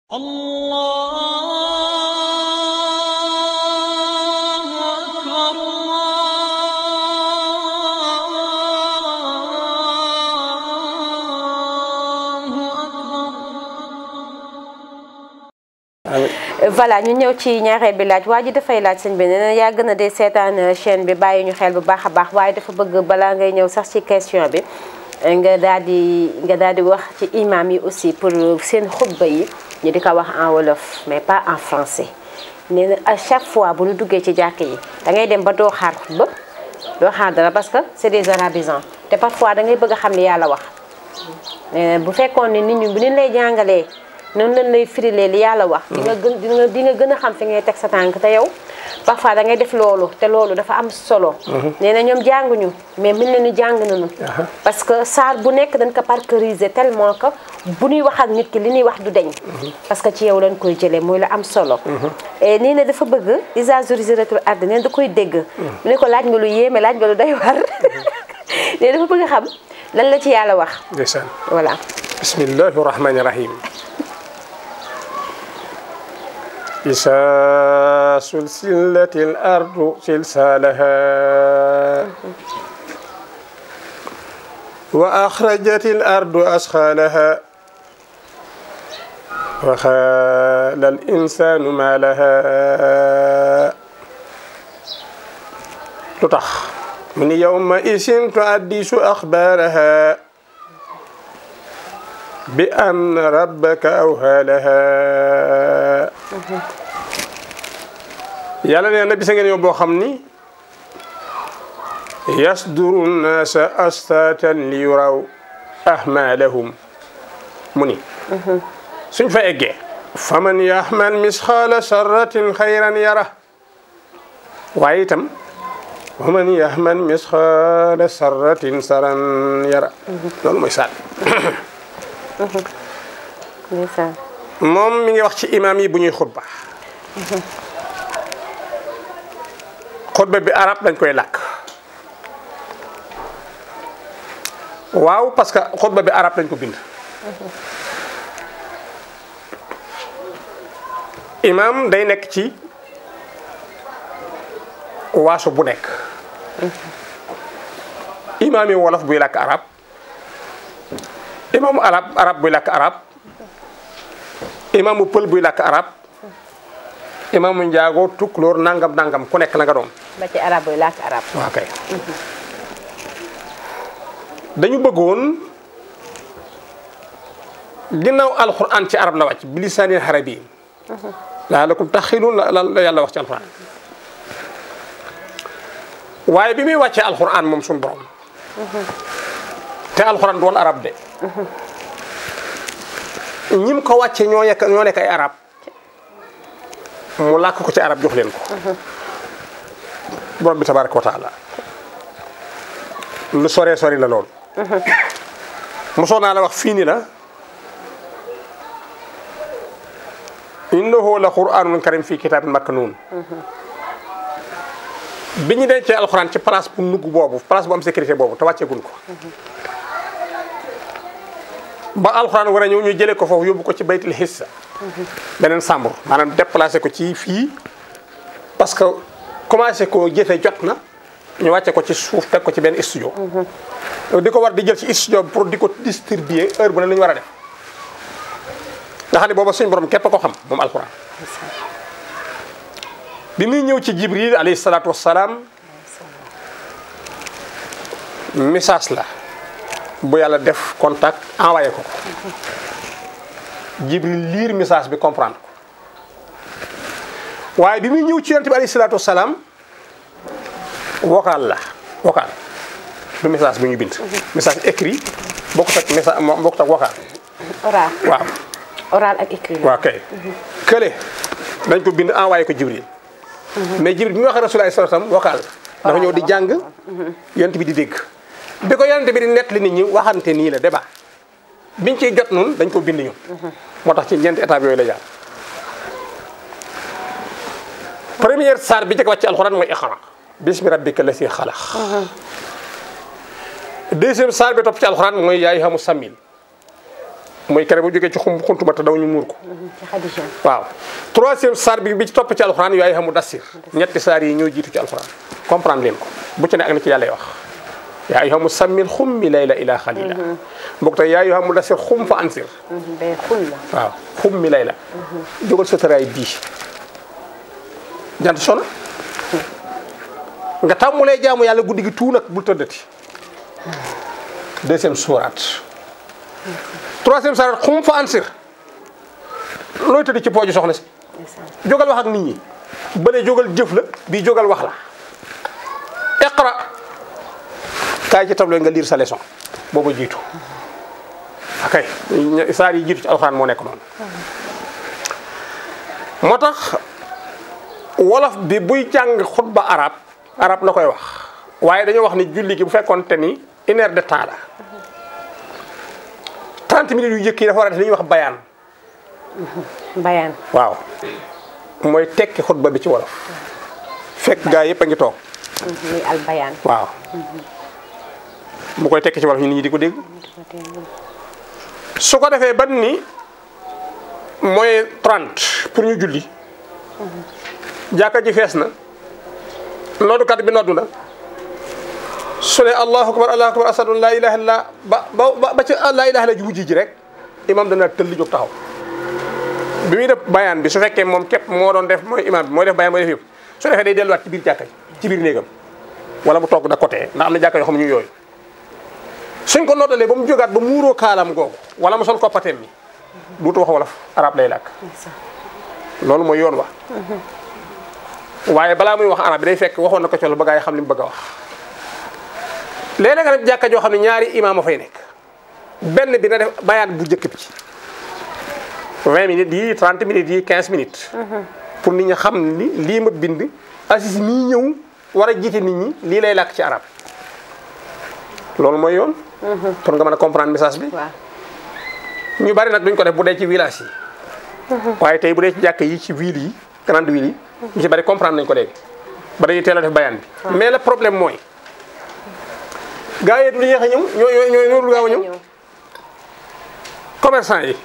الله أكبر الله أكبر voilà ñu ñëw ci ñaareel bi laaj waa ji dafay laaj sëñ bi nee na yàgg na de seetaan chaîne bi bàyyi ñu xel bu baax a baax waaye dafa bëgg balaa ngay ñëw sax ci question bi nga daal di nga daal di wax ci imam yi aussi pour seen xutba yi ñu di ko wax en wolof mais pas en français nee na à chaque fois bu ñu duggee ci jàkk yi da ngay dem ba doo xaar xutba doo xaar dara parce que c'est des arabisants te parfois da ngay bëgg a xam li yàlla wax nee na bu fekkoon ne nit ñi bu ñu lay jàngalee noonu lañ lay firilee li yàlla wax di nga gën di nga di nga gën a xam fi ngay teg sa tànk te yow parfois da ngay def loolu te loolu dafa am solo nee na ñoom jànguñu mais mën na ni jàng nañu parce que saar bu nekk dañ ko parceriser tellement que bu ñuy wax ak nit ki li ñuy wax du deñ parce que ci yow lañ koy jëlee mooy la am solo et nii ne dafa bëgg isa zuriziratul ard neen da koy dégg mu ne ko laaj nga lu yéeme laaj nga lu doy war ne dafa bëgg xam lan la ci yàlla wax ndeysaan voilà bismillahi rahmani rahim إذا سلسلت الأرض سلسالها وأخرجت الأرض أسخالها وخال الإنسان ما لها تطخ من يومئذ تحدث أخبارها بأن ربك أوهى لها yàlla nee na bisa ngeen yow boo xam ni yasduru nnaasa astatan li yuraw ahmalahum mu ni suñ fa eggee faman yahmal misxaala sarratin xayran yara waaye itam waman yahmal misxaala sarratin saran yara loolu mooy saat ndeysaan moom mi ngi wax ci imaam yi bu ñuy xutba xutba bi arab dañ koy làkk waaw parce que xutba bi arab dañ ko bind imaam day nekk ci waaso bu nekk imaam yi wolof buy làkk arab imaamu arab arab buy làkk arab imaamu pël buy làkk arab imaamu njaago tukulóor nangam nangam ku nekk la nga doon ba ci arab yi làkk arab waaw kay dañu bëggoon ginnaaw alquran ci arab la wàcc bi lisaanin arabi laalakum taxiluun la la yàlla wax ci alquran waaye bi muy wàccee alquran moom suñu borom te alquran doon arab de ñim ko wàcce ñoo nekk ñoo nekk ay arab mu làkk ko ci arab jox leen ko borom bi tabaraka wa taala lu soree sori la loolu mosoo naa la wax fii ni la innahu la qur'anun karim fii kitaabin maknuun bi ñu dencee alxuraan ci place bu nugg boobu place bu am sécurité boobu te wàcceeguñ ko ba alxuraan war a ñëw ñu jëlee ko foofu yóbbu ko ci baytul hissa beneen sàmbur maanaam déplacé ko ci fii parce que commencé ko jëfe jot na ñu wàcce ko ci suuf teg ko ci benn studio di ko war di jël ci studio bi pour di ko distribuer heure bu ne la ñu war a def nga xam ne booba suñ borom képp ko xam moom alxuraan bi muy ñëw ci jibril alayhi salaatu wassalaam message la bu yàlla def contact envoyé ko ko jibril lire message bi comprendre ko waaye bi muy ñëw ci yonent bi alayhi salaatu wassalaam vocal la vocal du message bu ñu bind message écrit bokkut ak message bokkut ak vocal oral waaw oral ak écrit waaw kay kële dañ ko bind envoyé ko jibril mais jibril bi mu waxee rasul alayhi salaam vocal dafa ñëw di jàng yonent bi di dégg bi ko yonent bi di nett li nit ñi waxante nii la débat biñ ciy jot noonu dañ ko bind ñu moo tax ci ñeenti étape yooyu la jaar première saar bi jëkk wàcc ci alxuraan mooy iqra bismi rabbika lasi xalaq deuxième saar bi topp ci alxuraan mooy yaay xamu samil mooy kere bu jógee ci xum xuntuma te daw ñu muur ko ci Xadija waaw troisième saar bi bi ci topp ci alxuraan yaay xamu dassir ñetti saar yi ñoo jiitu ci alxuraan comprendre leen ko bu ci ne ak na ci yàlla wax yaa ayyuha musammil xummi layla ila xalila mbokk tey yaa ayyuha mudassir xum fa ansir bay xul la waaw xummi layla jógal sa tëraay bii jant sona nga tàmmulee jaamu yàlla guddi gi tuu nag bul tëddati deuxième suuraat troisième suuraat xum fa ansir looy tëdd ci pooju soxna si jógal wax ak nit ñi bële jógal jëf la bii jógal wax la iqra kaay ci tableau nga lire sa leçon booba jiitu akay saar yi jiitu ci alxuraan moo nekk noonu moo tax wolof bi buy jàng xutba arab arab la koy wax waaye dañoo wax ni julli gi bu fekkoon te ni une heure de temps la 30 minutes yu jëkk yi dafa war a def li ñuy wax bayaan bayaan waaw mooy tekki xutba bi ci wolof fekk gaa yëpp a ngi toog muy al bayaan waaw mu koy tekki ci wolof ñu nit ñi di ko dégg su ko defee ban ni mooy 30 pour ñu julli jàkka ji fees na noddukat bi noddu na su ne allahu akbar allahu akbar asadu an laa ilaha illa ba ba ba ci laa ilaha illa ji mujj ji rek imam dana tëll jóg taxaw bi muy def bayaan bi su fekkee moom képp moo doon def mooy imam bi mooy def bayaan mooy def yëpp su defee day delluwaat ci biir jàkka ji ci biir néegam wala mu toog da côté ndax am na jàkka yoo xam ne ñu yooyu suñ ko noddalee ba mu jógaat ba muuroo kaalam googu wala mu sol koppateem mi duutu wax wolof arab lay làkk loolu mooy yoon wa waaye balaa muy wax arab bi day fekk waxoon na ko ci ba gaa yi xam li mu bëgg a wax léeg-léeg nga def jàkka joo xam ne ñaari imaam a fay nekk benn bi na def bayaan bu njëkk bi 20 minutes yi 30 minutes yi 15 minutes pour nit ñi xam ni lii ma bind assis mii ñëw war a jiite nit ñi lii lay làkk ci arab loolu mooy yoon pour nga mën a comprendre message bi waaw ñu bari nag duñ ko def bu dee ci village yi waaye tey bu dee ci jàkk yi ci ville yi grande ville yi ñu ci bari comprendre nañ ko léegi ba dañuy teel a def bayaan bi mais le problème mooy gaa yi du yéex a ñëw ñoo ñoo ñoo ñoo dul gaaw a ñëw commerçant yi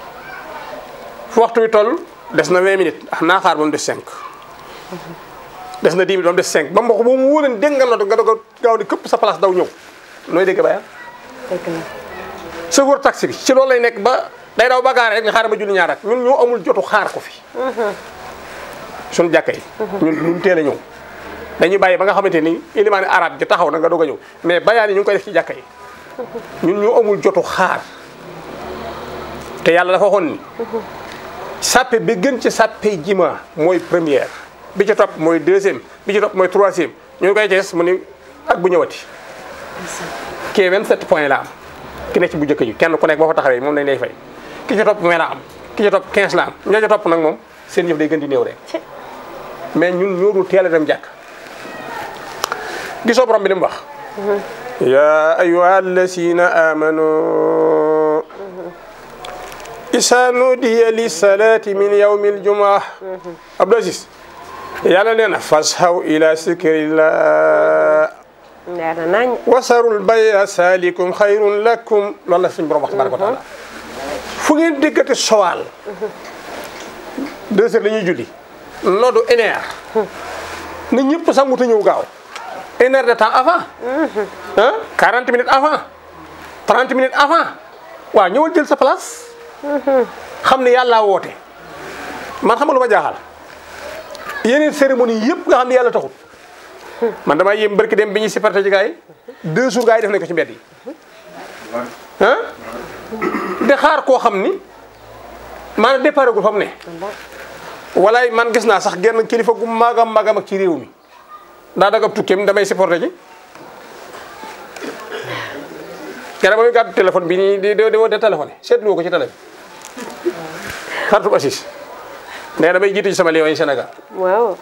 fu waxtu wi toll des na 20 minutes ah naa xaar ba mu des 5 des na 10 minutes ba mu des 5 ba mu wax ba mu wóor leen dégg nga noonu nga doog a gaaw di këpp sa place daw ñëw nooy dégg bayaan dëgg la chauffeur taxi bi ci loolu lay nekk ba day daw ba gaare rek nga xaar ba julli ñaar ak ñun ñoo amul jotu xaar ko fi suñu jàkka yi ñun ñun teel a ñëw dañuy bàyyi ba nga xamante ni ilimaani arab ji taxaw na nga doog a ñëw mais bayaan yi ñu ngi koy def ci jàkka yi ñun ñoo amul jotu xaar te yàlla dafa waxoon ni sàppe bi gën ci sàppe jima mooy première bi ci topp mooy deuxième bi ci topp mooy troisième ñu ngi koy jees mu ni ak bu ñëwati kii 27 points la am ki nekk ci bu njëkk ji kenn ku nekk boo fa taxawee moom lañ lay fay ki ci topp vingt la am ki ci topp 15 la am ñoo ci topp nag moom seen yëf day gën di néew rek ci mais ñun ñoo dul teel a dem jàkk gisoo borom bi li mu wax ya ayuha allasina amanu isa nudiya li salati min yawmi aljumaa Abdou Aziz yàlla nee na fashaw ila zikrillah leer na nañ wasarul baya salikum xayrun lakum loolu la suñu borom wax tabaraka wa taala fu ngeen déggati sowaal deux heures la ñuy julli noddu une heure na ñëpp sangu te ñëw gaaw une heure de temps avant ah 40 minutes avant 30 minutes avant waaw ñëwal jël sa place xam ne yàllaa woote man xam nga lu ma jaaxal yeneen cérémonie yëpp nga xam ne yàlla taxul man damaa yéem barki dem bi ñuy supporté ci gars yi deux jours gars yi def nañ ko ci mbedd yi ah di xaar koo xam ni maanaam départ gu fa mu ne walaay man gis naa sax genn kilifa gu magam magam ak ci réew mi daa dagab tukkeem damay supporté ci kenn ba muy gàddu téléphone bi nii di di di woote téléphone seetlu ko ci télé bi xaritu Assis nee damay jiitu ci sama Lions yi Sénégal waaw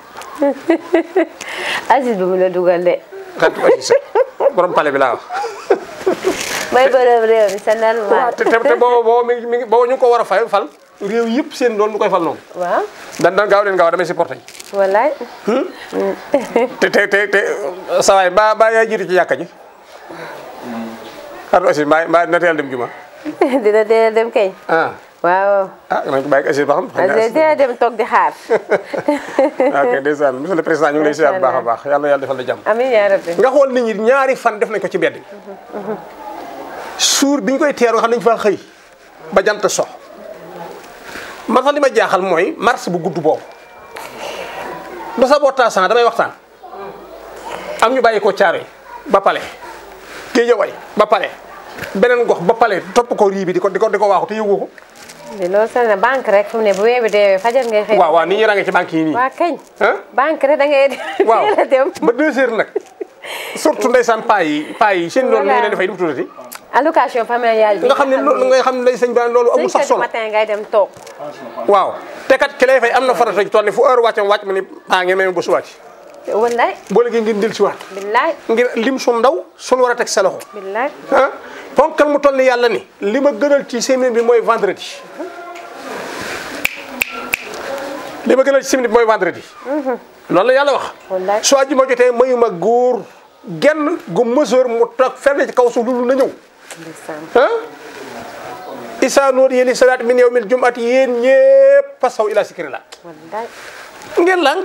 Aziz bi mu la dugal de xaritu Assis borom pale bi laa wax may borom réew mi c'est normal te te te booba booba mi ngi mi ngi booba ñu ngi ko war a fay fal réew yëpp seen loolu ñu koy fal noonu waaw dan dan gaaw leen gaaw damay supporté ji wallaay te te te te sawaay mbaa mbaa yaa jiitu ci yàkka ji xaritu Assis mbaa mbaa na teel dem juma dina teel a dem kay ah waaw ah nañ ko bàyyi ak Aziz ba xam xëy na dina teel a dem toog di xaar ok ndeysaan monsieur le président ñu ngi lay ziar bu baax a baax yàlla yàlla defal la jàmm amiin yaa rabbi nga xool nit ñi ñaari fan def nañ ko ci mbedd mi suur bi ñu koy teeru nga xam nañ faa xëy ba jant sox man sax li ma jaaxal mooy mars bu gudd boobu ba sa boo taasan damay waxtaan am ñu bàyyi ko caaro ba pale géejawaay ba pale beneen gox ba pale topp ko rii bi di ko di ko di ko waaxu te yëgu ko di loolu sax na banque rek fu mu ne bu weebi deewee fajar ngay xëy waaw waaw nit ñi ràngee ci banque yi nii waa kañ ah banque rek da ngay waaw teel a dem ba deux heures nag surtout ndeysaan paa yi paa yi seen loolu ñu leen dafay du mu tuddati allocation familiale bi nga xam ne loolu nga xam ne lay sëñ ba loolu amul sax cinq heures du solo matin ngay dem toog waaw te kat ki lay fay am na farata ci tool ni fu heure wàccam wàcc ma ni paa ngeen may ma ba suwaati wallaay boo léegi ngeen dil si waat billaay ngir lim su ndaw suñu war a teg sa loxo billaay ah ponkal mu toll ni yàlla ni li ma gënal ci semaine bi mooy vendredi li ma gënal ci semaine bi mooy vendredi loolu la yàlla wax wallaay su àjjuma jotee mayuma góor genn gu mesure mu toog fenn ci kaw suuf lu na ñëw ndeysaan ah isa noodi li salaat min yawmil jumati yéen ñëpp pasaw ila sikrillah wallaay ngeen lànk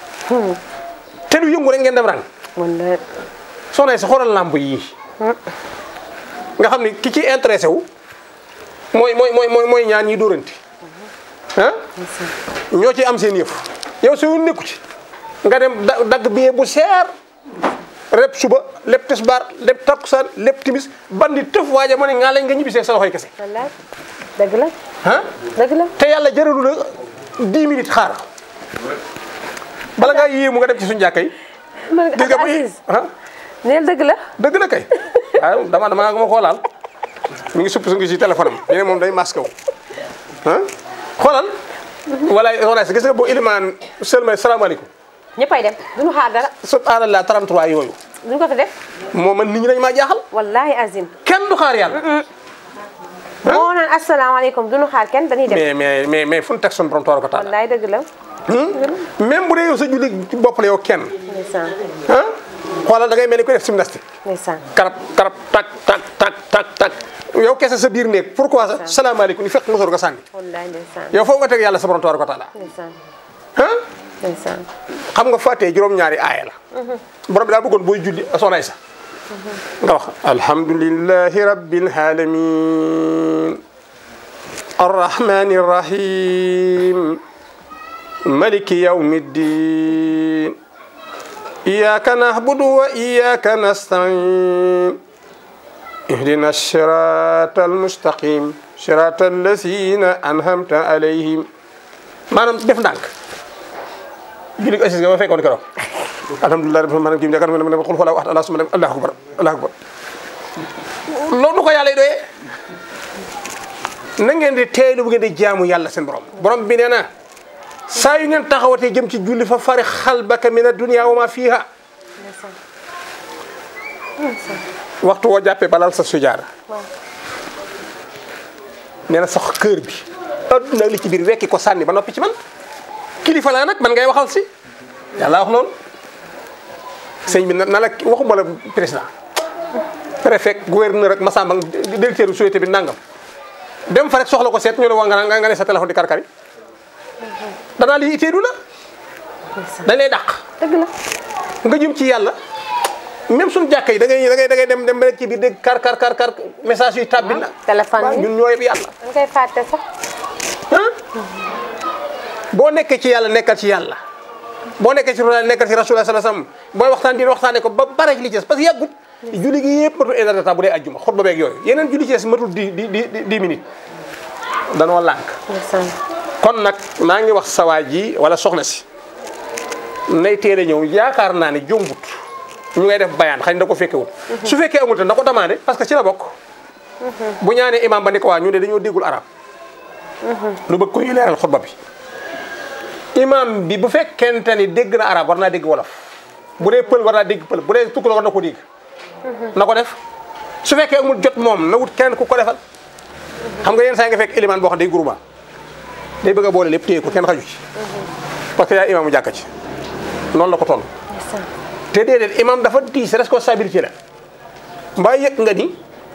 te du yëngu rek ngeen dem rang wallaay soxna yi sa xoolal làmb yi nga xam ni ki ci intéressé wu mooy mooy mooy mooy mooy ñaan ñi dóoranti ah ñoo ci am seen yëf yow su nekku ci nga dem da- dagg billet bu seer lépp suba lépp tisbaar lépp takkusaan lépp timis bandi tëf waaja ma ne ngaa lañ nga ñibbisee sa loxoy kese wallaay dëgg la ah dëgg la te yàlla jëralu la 10 minutes xaar bala ngaa yéemu nga dem ci suñu jàkka yi man gis nga ak bu Aziz ah neel dëgg la dëgg la kay waaw dama dama nga ma xoolaal mi ngi supp su ngi si téléphone am ñu ne moom day masque wu ah xoolal walaay soxna si gis nga boo ilimaan seulement salaamaaleykum ñëppay dem duñu xaar dara subhanallah 33 yooyu duñu ko fi def moo man nit ñi dañ maa jaaxal wallahi azim kenn du xaar yàlla moo naan asalaamaaleykum duñu xaar kenn dañuy dem mais mais mais mais fu ñu teg suñu borom toor ko taal wallahi dëgg la même bu dee yow sa julli ci bopp la yow kenn ndeysaan ah xoolal da ngay mel ni koy def gymnastique ndeysaan karab karab tak tak tak tak tak yow kese sa biir néeg pourquoi sa salaamaaleykum ni fekk mosor nga sànni wallahi ndeysaan yow foofu nga teg yàlla sa borom toor ko taala ndeysaan ah ndeysaan xam nga fàttee juróom-ñaari aaya la borom bi daa bëggoon booy julli soxnaay sa nga wax alhamdulillahi rabbil alamin arrahmani rahim maliki yawmi ddin iyaka nahbudu wa iyaka nastain اهدنا الصراط المستقيم صراط الذين أنعمت عليهم maanaam def ndànk julli assis nga ma fekkoon keroog alhamdulilah rabbil maanaam kii yaakaar naa ne xul xulaa waxta allah suma dem allahu akbar allahu akbar loolu ko yàlla doyee na ngeen di teeylu bu ngeen di jaamu yàlla seen borom borom bi nee na saa yu ngeen taxawatee jëm ci julli fa fari xalbaka min ad-dunya wa ma fiha waxtu woo jàppee balal sa sujaara nee na sax kër bi adduna li ci biir wekki ko sànni ba noppi ci man kilifa laa nag man ngay waxal si yàlla wax loolu sëñ bi na na la waxuma la président préfet gouverneur ak masamba directeur société bi nangam dem fa rek soxla ko seet ñu ne waa nga nga ne sa téléphone di karkari danaa lii iteedu la dañ lay dàq dëgg la nga jëm ci yàlla même suñu jàkka yi da ngay da ngay da ngay dem dem ba rek ci biir dégg kar kar kar kar message yu tàbbi na téléphone waaw yi ñun ñoo yëpp yàlla dañ koy fàtte sax ah boo nekkee ci yàlla nekkal ci yàlla boo nekkee ci rasul nekkal ci rasulullah sallallahu alayhi wasallam booy waxtaan di waxtaane ko ba bare ci li ci des parce que yàggut julli gi yëpp matul une heure de temps bu dee ajjuma xutba beeg yooyu yeneen julli ci des matul di di di dix minutes danoo lànk ndeysaan kon nag maa ngi wax sawaay ji wala soxna si nay teel a ñëw yaakaar naa ne jombut ñu ngay def bayaan xañ da ko fekkewul su fekkee amul te na ko demandé parce que ci la bokk bu ñaanee imam ba ni ko waa ñu ne dañoo déggul arab lu bëgg ko ñu leeral xutba bi imam bi bu fekkente ni dégg na arab war naa dégg wolof bu dee pël war naa dégg pël bu dee tukk la war na ko dégg na ko def su fekkee amul jot moom na wut kenn ku ko defal xam nga yenn saa yi nga fekk élément boo xam day groupement day bëgg a boole lépp téye ko kenn xaju ci parce que yaa imaamu jàkka ci noonu la ko toll te déedéet imam dafa diis responsabilité la mbaa yëg nga ni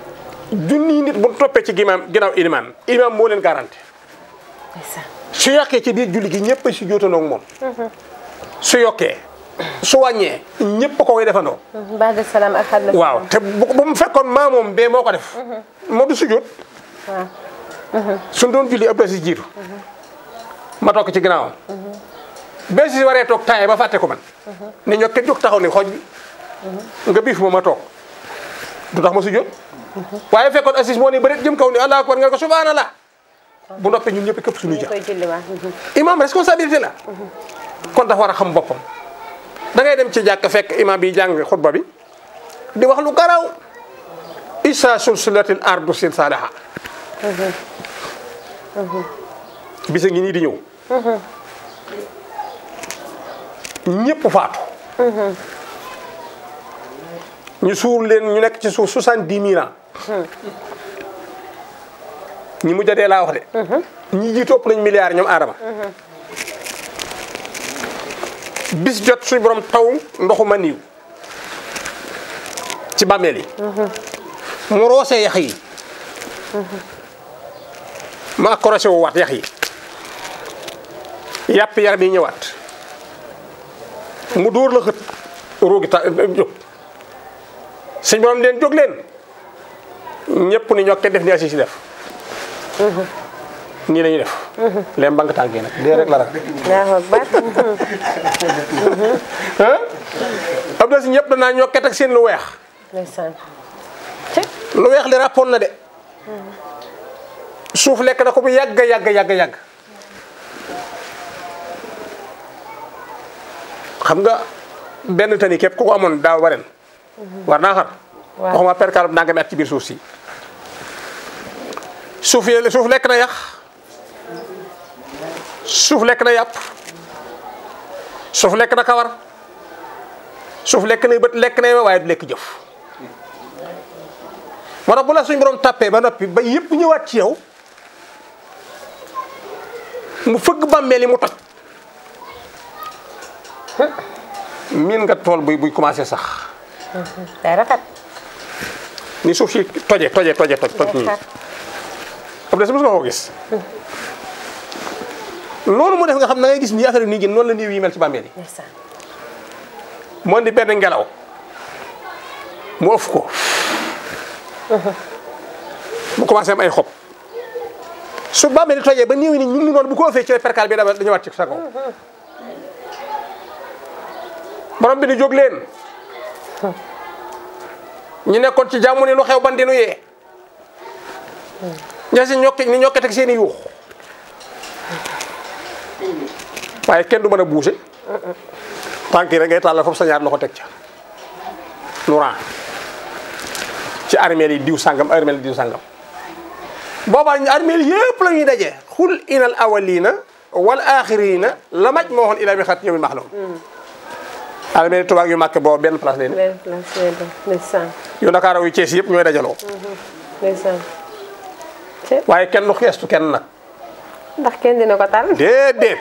junniy nit bu toppee ci gimaam ginnaaw ilimaan ilimaan moo leen garanti ndeysaan su yokkee ci biir julli gi ñëpp a si jootandoo ak moom su yokkee su wàññee ñëpp a ko koy defandoo baada salaam ak xadla waaw te bu bu mu fekkoon maa moom bee moo ko def moo du sujjóot waaw suñ doon julli ëpp si jiitu ma toog ci ginnaawam bee si waree toog taaye ba fàtte ko man ne ñoo kenn jóg taxaw ni xooj bi nga biif ma ma toog du tax ma sujjóot waaye fekkoon assis moo ni bëri jëm kaw ni allahu akbar nga ko subhanallah bu noppee ñun ñëpp këpp suñu ñu jàpp koy julli waaw imam responsabilité la kon dafa war a xam boppam da ngay dem ci jàkk fekk imam bi jàng xutba bi di wax lu garaw isa sulsulatil ardu silsalaha bisa ngi nii di ñëw ñëpp faatu ñu suur leen ñu nekk ci suuf soixante-dix mille ans ñi mujj a dee laa wax de ñi jiitu ëpp nañ milliards ñoom aadama bis jot suñu borom taw ndoxu ma niiw ci bàmmeel yi mu roosee yax yi ma accroché wu waat yax yi yàpp yaram yi ñëwaat mu dóor la xët roogi ta jóg suñu borom leen jóg leen ñëpp ni ñokke def ni asi si def nii la ñuy def leen banque tànk yi nag dee rek la rak Allahu akbar ah am na si ñëpp danaa ñokket ak seen lu weex ndeysaan ci lu weex li ràppoon na de suuf lekk na ko bu yàgg yàgg yàgg yàgg xam nga benn tani képp ku ko amoon daaw ba ren war naa xar Waaw. waxuma perkaal bu nangami at ci biir suuf si suuf yi suuf lekk na yàq suuf lekk na yàpp suuf lekk na kawar suuf lekk na bët lekk na waaye du lekk jëf moo tax bu la suñ borom tàppee ba noppi ba yëpp ñëwaat ci yow mu fëgg bàmmeel yi mu toj miin nga tool buy buy commencé sax day rafet ni suuf si toje toje toje toj toj nii rafet am na si mos nga ko gis loolu mu def nga xam na ngay gis nii affaire yi nii gën noonu la niiw yi mel ci bàmmeel yi ndeysaan moo di benn ngelaw mu ëf ko mu commencé am ay xob su bàmmeel di tojee ba niiw yi ni ñu ngi noonu bu ko ëffee ci perkaal bi dama dañu wàcc ci sa kaw borom bi ni jóg leen ñu nekkoon ci jàmm ni lu xew ban di nu yee ña si ñokki ni ñokkee teg seen i yuux waaye kenn du mën a buuse tànk yi rek ngay tàllal foofu sa ñaar loxo teg ca Nourang ci armeel yi diw sàngam armeel yi diw sàngam boobaa ñu armeel yëpp la ñuy daje xul inal awalina wal axirina la maj moo waxoon ila bi xat yow mi maxlum armeel tubaab yu màkk boobu benn place lay ne benn place lay doon ndeysaan yu Ndakaar yu Cees yëpp ñooy dajaloo ndeysaan ci waaye kenn du xeestu kenn nag ndax kenn dina ko tal déedéet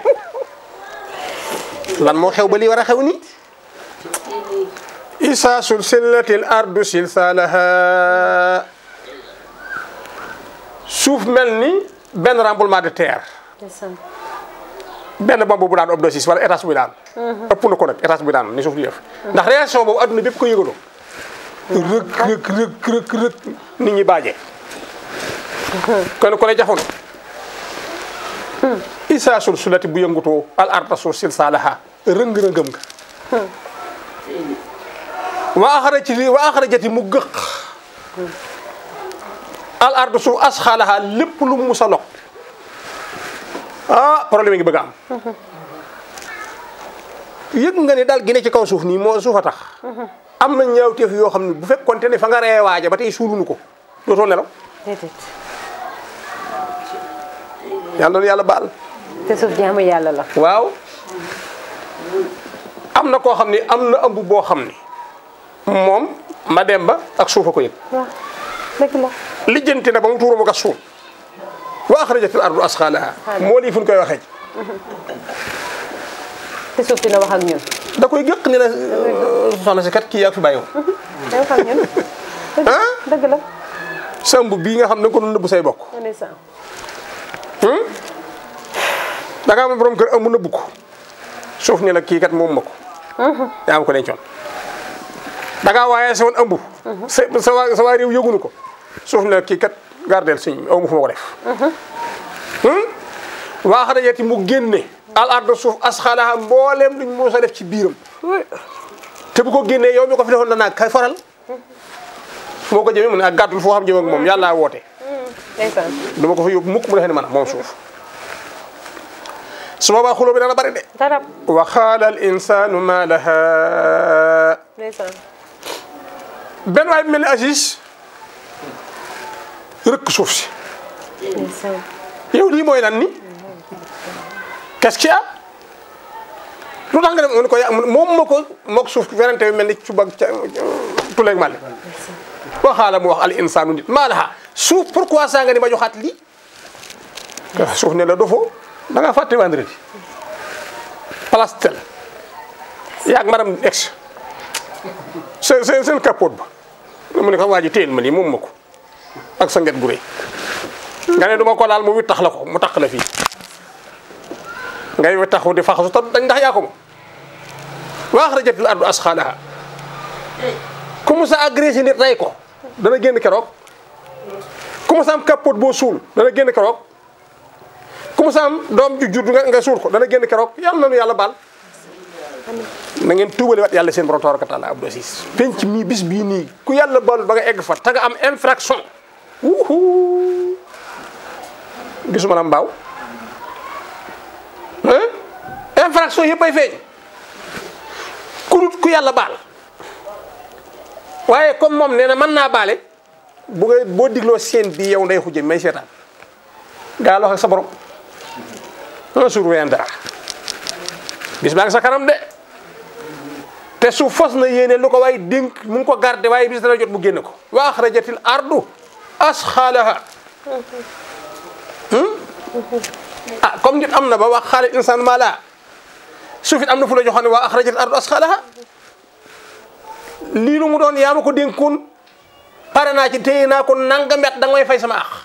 lan moo xew ba lii war a xew ni isa sulsilatil ardu silsalaha suuf mel ni benn tremblement de terre ndeysaan benn bomb bu daan obdosis wala étage bu daan ëpp na ko nag étage bu daan ni suuf di def ndax réaction boobu adduna bépp ko yëgaloo rëk rëk rëk rëk rëk nit ñi baaje kon ko ne jaxoon isa sulsulati bu yëngutoo al arda suuf silsalaha rëng-rëngëm nga wa axarajati wa axarajati mu gëq al arda suuf asxaalaha lépp lu mu musa lokk ah problème ngi bëgg a am yëg nga ne daal gi ne ci kaw suuf nii moo suuf a tax am na ñaawteef yoo xam ne bu fekkoonte ne fa nga ree waaja ba tey suulunu ko dootoo nelaw déedéet yàlla na yàlla baal te suuf jaamu yàlla la waaw am na koo xam ne am na ëmb boo xam ne moom ma dem ba ak suuf a ko yëg waaw dëgg la lijjanti na ba mu tuuru ma gas suuf wa axrajatil ardu asxaalaha moo lii fu ñu koy waxee te suuf dina wax ak ñun da koy gëq ni la soxna si kat kii yaa fi bàyyiwoon day wax ak ñun ah dëgg la sa ëmb bii nga xam ne da nga ko doon nëbbu say bokk ndeysaan da nga am borom kër ëmb nëbbu ko suuf ni la kii kat moom ma ko yaa am ko dencoon da ngaa waaye sa woon ëmb sa sa waa sa waa réew yëgunu ko suuf ni la kii kat gardeel suñ aw ma fu ma ko def waa xarajati mu génne al ardo suuf asxaalaha mbooleem luñ moo sa def ci biiram te bu ko génnee yow mi ko fi defoon danaa kay faral moo ko jëmee mu ne ak gàttul foo xam jëm ak moom yàlla woote ndeysaan du ma ko fa yóbbu mukk mu defee ne man moom suuf su boobaa xuloo bi dana bari de dara wa xaala al insanu ma laha ndeysaan benn waay bi mel ni Aziz rëkk suuf si ndeysaan yow lii mooy lan ni qu'est-ce qu'il y a lu tax nga dem mu ne ko ya moom ma ko mook suuf werante bi mel ni suba ak ca tuleeg màlle waxaala mu wax al insanu nit maa laha suuf pourquoi ça nga ni ma joxaat lii suuf ne la dofoo da nga fàtte vendredi place tel yaag madame ex seen seen seen capote ba mu ne ko waa ji téyel ma lii moom ma ko ak sa nget gu rëy nga ne duma ko laal mu wittax la ko mu tax la fii ngay wittaxu di faxasu ta dañ ndax yaa ko moom wa axrajatil ardu asxaalaha ku mu sa agressé nit rey ko dana génn keroog ku mu sa am capote boo suul dana génn keroog ku mu sa am doom ju jur nga nga suul ko dana génn keroog yàlla na nu yàlla baal na ngeen tuubale wat yàlla seen borom tabaraka taala abdou asis penc mii bis bii nii ku yàlla baalul ba nga egg fa te nga am infraction wuhu gisuma la mbaaw hein infraction yëpp ay feeñ ku dut ku yàlla baal waaye comme moom nee na mën naa baale bu nga boo digloo seen bi yow nday xujje may seetaan gaa lox ak sa borom un jour viendra bis baa ngi sa kanam de te su fos na yéene lu ko waaye dénk mu ngi ko garde waaye bis dana jot mu génne ko wa axrajatil ardu asxaalaha ah comme nit am na ba wax xaale insaan maa laa suuf it am na fu la joxoon ne waa axrajatil ardu asxaalaha lii lu mu doon yaa ma ko dénkoon pare naa ci téye naa ko nangam at da nga may fay sama ax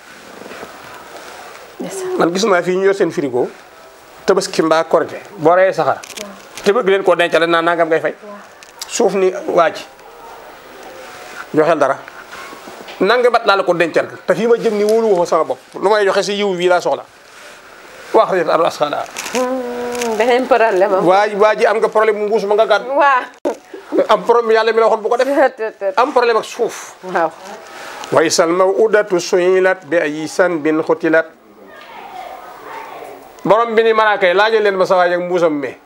man gis naa fii ñu yor seen frigo tabaski mbaa korite boo reyee saxar te bëgg leen koo dencal naa nangam ngay fay suuf ni waa ji joxeel dara nanga bat laa la ko dencal te fii ma jëm ni wóolu woo sama bopp lu may joxe si yiw bii laa soxla wax rek ardu asxaalaha beneen problème am waa ji waa ji am nga problème mu mbuus ma nga gàddu waa am problème yàlla mi la waxoon bu ko def am problème ak suuf waaw wa isal mawudatu suilat bi ay sanbin xutilat borom bi ni malaaka yi laajal leen ma sa waay ak mbuusam mi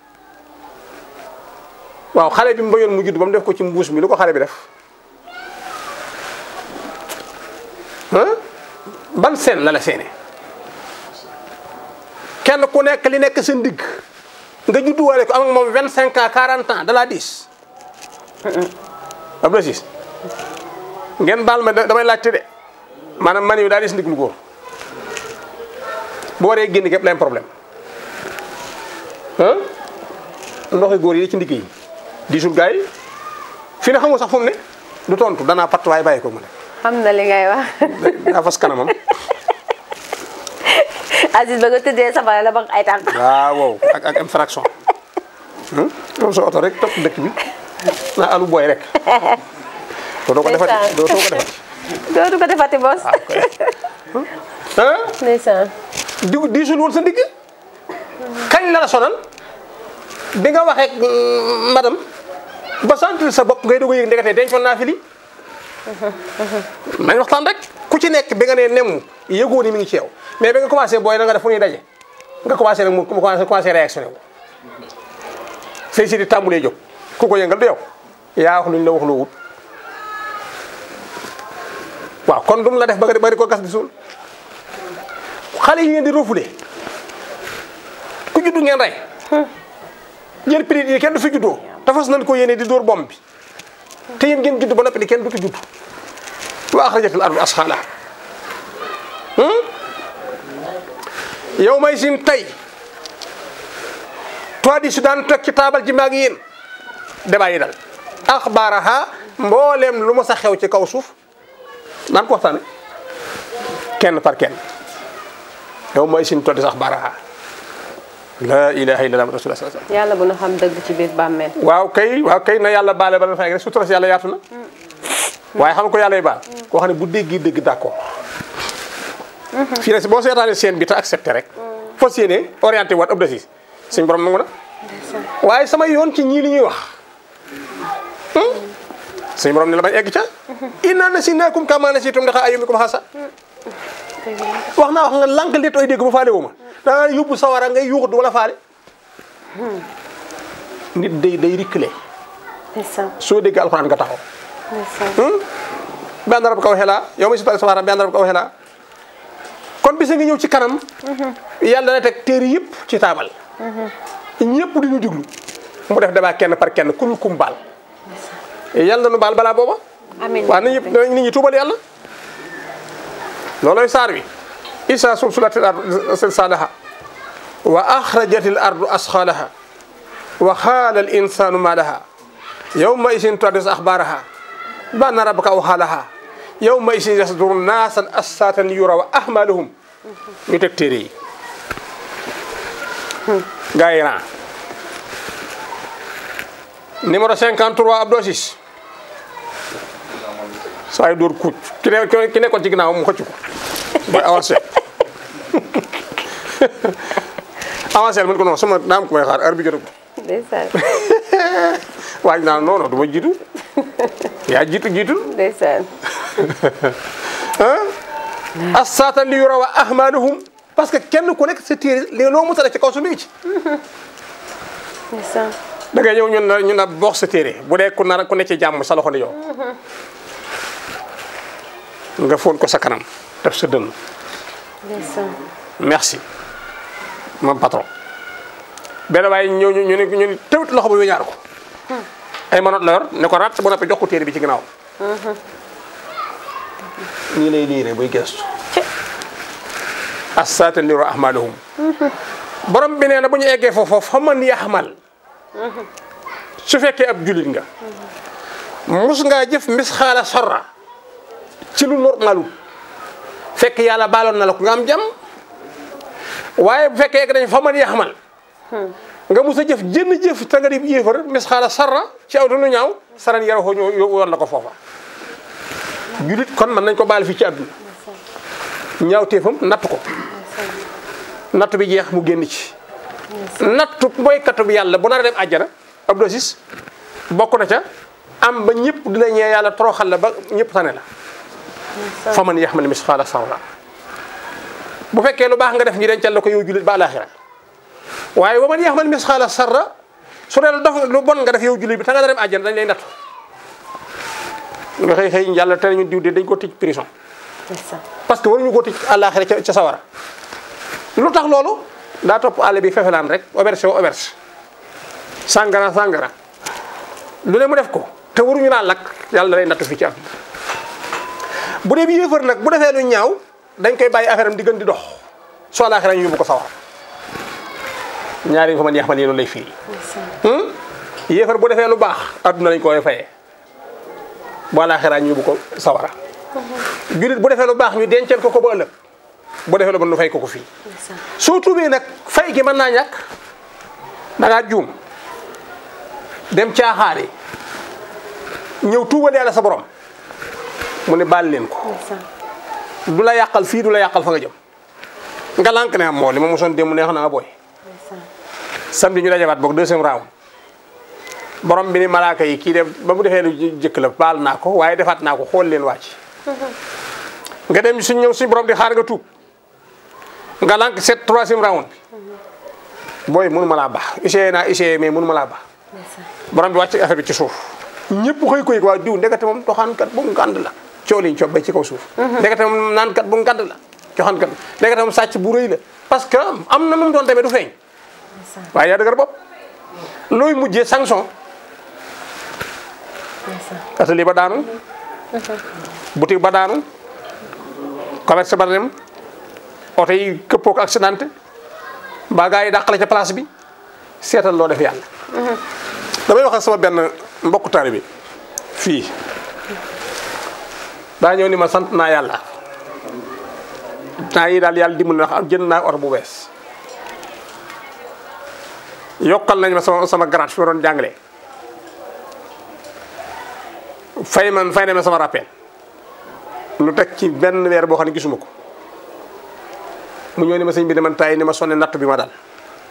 waaw xale bi mu bañoon mu judd ba mu def ko ci mbuus mi lu ko xale bi def ah ban seen la la seene kenn ku nekk li nekk sa ndigg nga judduwaale ko am ak moom vingt cinq ans quarante ans de la dix ab la siis ngeen baal ma damay laajte de maanaam man yu daal di si ndiglu góor bu waree génn képp la am problème ah ndoxi góor yi ci ndigg yi diisul gars yi fii ne xamul sax fu mu ne du tontu danaa patt waaye bàyyi ko mu ne xam na li ngay wax daa fas kanamam Aziz ba nga tëddee safara la ba ay tànk waaw wow ak ak infraction moom sa oto rek topp dëkk bi naa alu booy rek doo ko defati doo ko defati dootu ko defati bos ah ndeysaan di diisul woon sa ndigg kañ la la sonal bi nga waxee madame ba sentir sa bopp ngay doog a yëg ndekete dencoon naa fi lii nañ waxtaan rek ku ci nekk bi nga nee nemm yëgoo ni mi ngi ci yow mais bi nga commencé booy na nga def fu ñuy daje nga commencé nag mu commencé commencé réactionné wu say si di tàmbulee jóg ku ko yëngal du yow yaa wax luñ la wax loo wut waaw kon dum la def ba nga bari ko gas di suul xale yi ngeen di refoulé ku juddu ngeen rey yéen prix yi kenn du fi juddoo te fas nañ ko yéene di dóor bomb bi te yéen ngeen judd ba noppi ni kenn du fi judd wa axrajatil ardu asxaalaha yow may sin tey toi di su daan toog ci taabal ji maag yéen débat yi dal axbaaraha mbooleem lu ma sa xew ci kaw suuf naan ko waxtaane kenn par kenn yow mooy sin toddi sax baraha la ilaha illallah rasulullah sallallahu alaihi yàlla bu na xam dëgg ci biir bàmmeel wasallam waaw kay waaw kay na yàlla baale ba la fay rek sutura si yàlla yaatu na waaye xam ko yàlla yi baal koo xam ne bu déggi dégg d'accord fii nag boo seetaanee seen bi te accepté rek fas yéene orienté waat ëpp dasis suñ borom nangu na waaye sama yoon ci ñii li ñuy wax suñ borom ne la bañ egg ca inna nasinakum kama nasitum ndaxa ayyumikum xasa wax naa wax nga lànk lit oy dégg ba faale wu ma danga yóbbu sawara ngay yuuxut wala faale nit day day rikkale ndeysaan soo dégg alxuraan nga taxaw ndeysaan bi ànd rab kaw xelaa yow ma si tali safara bi ànd rab kaw xelaa kon bisa ngi ñëw ci kanam yàlla na teg téere yëpp ci taabal ñëpp di ñu diglu mu def débat kenn par kenn kuñ kum baal yàlla na nu baal balaa booba amiin waaw nit ñi nit ñi tuubal yàlla looloy saar wi isa sulsulatil ardu silsalaha wa axrajatil ardu asxalaha wa xaala al insanu ma laha yawma isin tuhaddis axbaraha bi anna rabbaka awxaalaha yawma isin yasduru naasan assatan yura wa ahmaluhum ñu teg téere yi gaa yi ran numéro 53 Abdou Aziz saa yu dóor kuuc ki ne ki nekkoon ci ginnaaw mu xëcc ko booy avancé avancé mu ne ko non sama naam ko may xaar heure bi jotagul ndeysaan waaj naa non non du ma jiitu yaa jiitu jiitu ndeysaan ah assaatan li yura wa ahmaluhum parce que kenn ku nekk sa téere li loo mos a def ci kaw su mi ngi ci ndeysaan da ngay ñëw ñun la ñun la bokk sa téere bu dee ku nar ku ne ci jàmm sa loxo ni yow nga foon ko sa kanam def sa dënn ndeysaan merci mon patron benn waaye ñëw ñu ñu ne ñu ne tëwit loxo ba weñaar ko ay manoot la yor ne ko rat bu noppee jox ko téere bi ci ginnaaw nii lay liire buy gestu assaatan liru ahmaluhum borom bi nee na bu ñu eggee foofu fa man yaxmal su fekkee ab julit nga mus ngaa jëf mis xaala sorra ci lu normalul fekk yàlla baaloon na la ko nga am jàmm waaye bu fekkee egg nañ fa man yaxmal nga mus a jëf jënn jëf te nga di yéefar mis xaala sarra ci aw lu ñaaw saran yara xoo ñoo yóbbu woon la ko foofa julit kon mën nañ ko baal fii ci àdduna ñaaw téefam natt ko natt bi jeex mu génn ci nattu mooykatu bi yàlla bu nar a dem àjjana ab dosis bokk na ca am ba ñëpp di la ñee yàlla toroxal la ba ñëpp tane la fa man yaxmal misqaala sarra bu fekkee lu baax nga def ñu dencal la ko yow jullit ba alaxira waaye wa man yaxmal misqaala sarra su dee lu dof lu bon nga def yow jullit bi ta nga dem àjjana dañ lay nattu nga xëy xëy yàlla te ñu diw de dañ ko tëj prison ndeysaan parce que waruñu ko tëj àllaaxira ca ca sawara lu tax loolu daa topp àll bi fefelaan rek auberge wa auberge sàngara sàngara lu ne mu def ko te waruñu laa lakk yàlla lay nattu fii ci am bu dee bi yéefar nag bu defee lu ñaaw dañ koy bàyyi affaire am di gën di dox soo àllaaxira ñu yóbbu ko sawara ñaari fa man yeex man yi loolu lay firi yéefar bu defee lu baax adduna lañ koy fayee bu àllaaxira ñu yóbbu ko sawara julit bu defee lu baax ñu dencal ko ko ba ëllëg bu defee lu bon nu fay ko ko fii ndeysaan soo tuubee nag fay gi mën naa ñàkk da ngaa juum dem caaxaari ñëw tuubal yàlla sa borom mu ne baal leen ko ndeysaan du la yàqal fii du la yàqal fa nga jëm nga lànk ne am moo li ma mosoon démb neex na nga booy ndeysaan samedi ñu dajawaat boog deuxième round borom bi ni malaaka yi kii def ba mu defee lu jëkk la baal naa ko waaye defaat naa ko xool leen wàcc nga dem suñ ñëw suñ borom di xaar nga tuub nga lànk seet troisième round bi booy mënu ma laa baax essayé naa essayé mais mënu ma laa baax ndeysaan borom bi wàcc affaire bi ci suuf ñëpp xëy ko yëg waa diw ndekete moom doxaankat bu ngànd la coow liñ coob bay ci kaw suuf ndekete moom naankat bu ngànd la coxaankat ndekete moom sàcc bu rëy la parce que am na nu mu doon demee du feeñ ndeysaan waaye yaa dëgër bopp looy mujjee sanction ndeysaan atelier ba daanu boutique ba daanu commerce ba dem oto yi këppoo ko accidenté mbaa gaa yi dàqale ca place bi seetal loo def yàlla damay wax ak sama benn mbokku taalibe bi fii daa ñëw ni ma sant naa yàlla temps yi daal yàlla dimbali na jënd naa oto bu bees yokkal nañ ma sama sama grade fi ma doon jàngalee fay man fay na ma sama rappel lu teg ci benn weer boo xam ne gisuma ko mu ñëw ni ma sëñ bi ne man tay ni ma sonne natt bi ma dal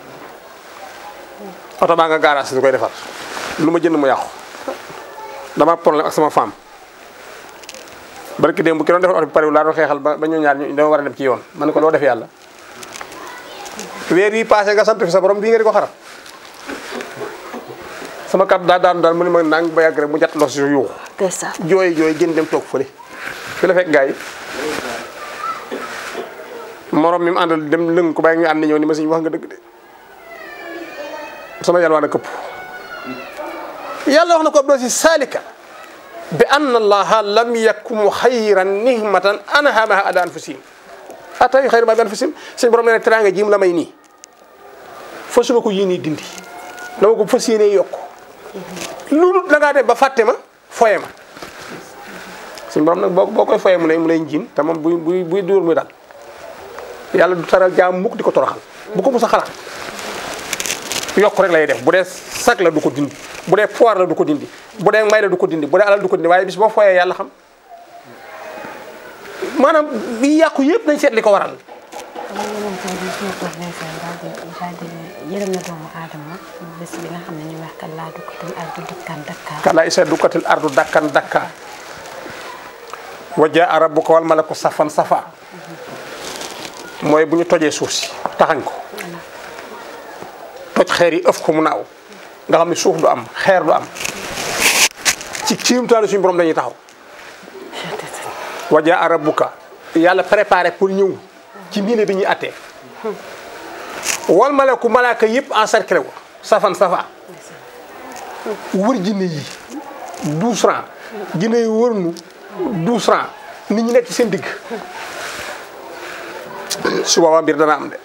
oto baa nga gaaraas di koy defar lu ma jënd mu yàqu dama am problème ak sama femme barki démb bu ki doon defar oto bi pare laa doon xeexal ba ba ñu ñaar ñu dama war a dem ci yoon ma ne ko loo def yàlla weer yi passé nga sant fi sa borom bii nga di ko xarab sama kat daa daan daal mu ne ma nang ba yàgg rek mu jat los si yuuxu ndeysaan jooy jooy gën dem toog fële fi la fekk gars yi morom mi mu àndal dem lëng ko bàyyi ñu ànd ñëw ni ma si wax nga dëgg de sama yàlla waa na këpp yàlla wax na ko doo si saalika bi anna allaha lam yakum xayran nihmatan anhamaha ala anfusihim ata yu xayra ma bi anfusihim suñu borom nee na teraanga ji mu la may nii fa suma ko yéenee dindi dama ko fas yéenee yokk loolu da ngaa dem ba fàtte ma foye ma suñu borom nag boo boo koy foye mu lay mu lay njiin te moom buy buy buy dóor muy dal yàlla du taral jaam mukk di ko toroxal bu ko mus a xalaat yokk rek lay def bu dee sag la du ko dindi bu dee poire la du ko dindi bu dee may la du ko dindi bu dee alal du ko dindi waaye bis boo foyee yàlla xam maanaam bi yàqu yëpp nañ seet li ko waral xam nga yeneen tey bi suñu toog ndeysaan daal di daal di yërëm na doomu aadama bés bi nga xam ne ñu wax kan laa dukkatul ardu dukkaan dakkaar kala isa dukkatil ardu dakkan dakka wa jaa rabbuka wal malaku safan safa mooy bu ñu tojee suuf si taxañ ko toj xeer yi ëf ko mu naaw nga xam ne suuf du am xeer du am ci kiimtaanu suñu borom dañuy taxaw wa jaa rabbuka yàlla préparé pour ñëw ci miine bi ñuy attee wal malaku malaaka yëpp encerclé wu safan safa wër jinne yi douze francs jinne yi wër nu douze francs nit ñi nekk ci seen digg su boobaa mbir dana am de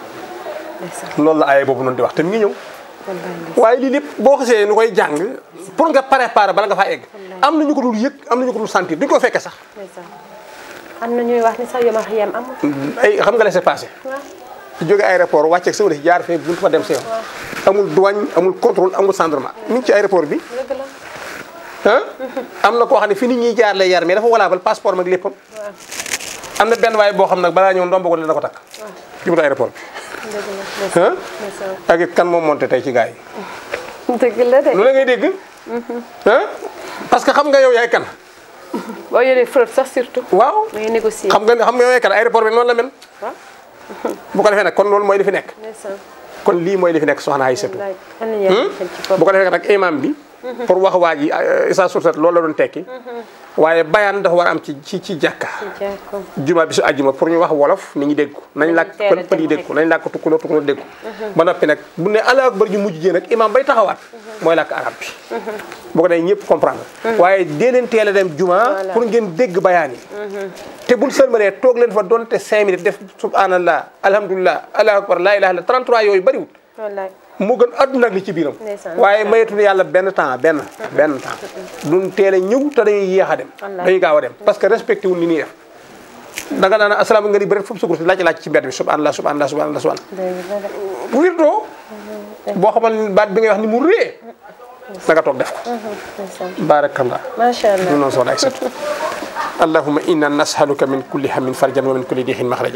loolu la aye boobu noonu di wax te mi ngi ñëw waaye lii lépp boo xasee nu koy jàng pour nga préparer bala nga faa egg am na ñu ko dul yëg am na ñu ko dul sentir duñ ko fekke sax ndeysaan am na ñuy wax ni sax yoma yem amul ay xam nga laissez passer waaw jóge aéroport wàcceeg sa wala si jaar fee buntu fa dem sa yoon amul douane amul contrôle amul gendarmerie mi ngi ci aéroport bi dëgg la ah am na koo xam ne fi nit ñi jaar lay yar mais dafa walaabal passeport mag léppam waaw am na benn waaye boo xam nag balaa ñëw ndomb ko dina ko takk ci buntu aéroport dëgg la bi ndeysaan ah ndeysaan ak it kan moom monté tey ci gars yi dëgg la de lu la ngay dégg ah parce que xam nga yow yaay kan boo yoree fraude sax surtout waaw da ngay négocier xam nga xam nga yow yaay kan aéroport bi noonu la mel waaw bu ko defee nag kon loolu mooy li fi nekk ndeysaan kon lii mooy li fi nekk soxna Aïssatou wallaay am na yéen xel ci bu bopp ko defee nag imam bi pour wax waa ji isa sursat loolu la doon tekki waaye bayaan dafa war a am ci ci ci jàkka jàkko juma bi su àjjuma pour ñu wax wolof nit ñi dégg ko nañ làkk teel a pël pël yi dem dégg ko nañ làkk tukkuloo tukkuloo dégg ko ba noppi nag bu ne allahu akbar ju mujj jee nag imam bay taxawaat mooy làkk arab bi bu ko defee ñëpp comprendre waaye dee leen teel a dem juma Voilà. pour ngeen dégg bayaan yi te buñ sëlmalee toog leen fa doonte cinq minutes def subhanallah alhamdulilah allahu akbar laa ilaha illa 33 yooyu bëriwul wallaay moo gën adduna ak li ci biiram Ndeysaan. waaye mayetul yàlla benn temps benn benn temps duñ teel a ñëw te dañuy yéex a dem Wallaay. dañuy gaaw a dem parce que respecté wul li ñuy def da nga naan asalaam nga ni bëri foofu sukur si laaj laaj ci mbedd bi subhanallah subhanallah subhanallah subhanallah dëgg la de bu wirtoo boo xamal ni baat bi ngay wax ni mu rée da nga toog def ko ndeysaan barakallah macha allah ñu noonu soxna Aysatu allahumma inna nas'aluka min kulli hammin farjan wa min kulli diixin maxraja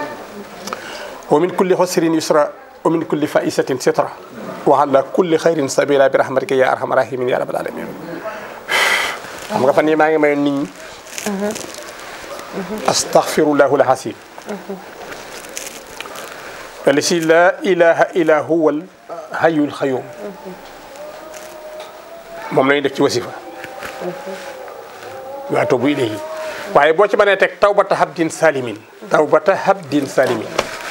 wa min kulli xusrin yusra wa min kulli faisatin sitra wa ala kulli xayrin sabila bi rahmatika ya arhamar rahimin ya rabbal alamin xam nga fan yi maa ngi mayoon nit ñi astaghfirullahu alhasim الذي لا إله إلا هو الحي القيوم moom lañuy def ci wasifa waa tuubu ilayhi waaye boo ci mënee teg tawbata habdin salimin tawbata habdin salimin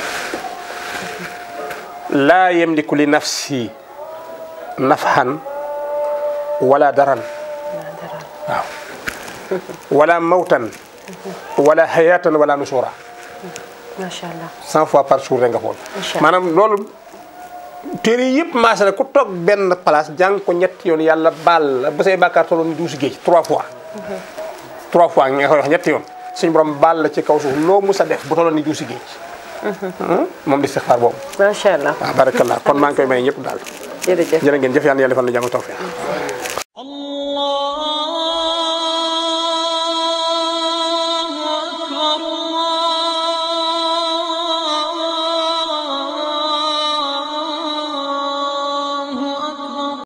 laa yamliku li nafsi nafhan wala daran waaw wala mawtan wala hayatan wala nusura macha allah cent fois par jour rek nga xool Incha Allah. maanaam loolu téere yëpp maase na ku toog benn place jàng ko ñetti yoon yàlla baal la ba say bàkkaar tolloon ni duusi géej trois fois trois fois nga koy wax ñetti yoon suñu borom baal la ci kaw suuf loo mus a def bu tolloon ni juusi géej moom di istixfaar boobu macha allah waaw barakallah kon maa ngi koy may ñëpp daal jërëjëf jërë ngeen jëf yàlla na yàlla defal na jàmm tawfiq